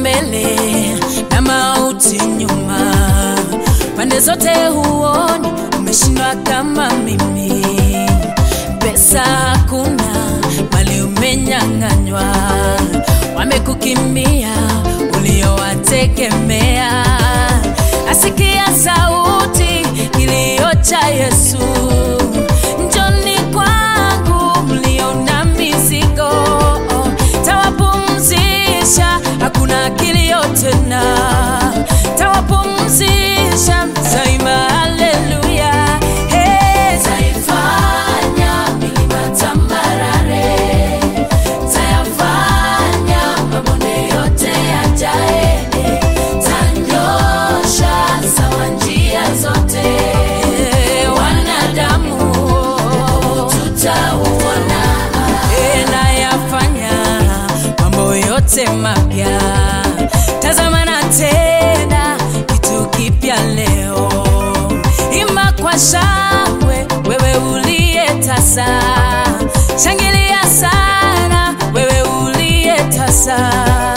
mbele na mauti nyuma, pande zote huoni, umeshindwa kama mimi. Pesa hakuna, mali umenyang'anywa, wamekukimbia uliowategemea. Asikia sauti kilio cha Yesu, njoni kwangu mlio na mizigo, tawapumzisha, hakuna kilio tena, tawapumzisha, taima haleluya. Hey, taifanya milima tambarare, tayafanya mabonde yote yajae, tanyosha sawa njia zote, wanadamu tutauona, nayafanya mambo yote mapya. Tazama na tena kitu kipya leo, imba kwa shangwe, wewe uliye tasa, shangilia sana, wewe uliye tasa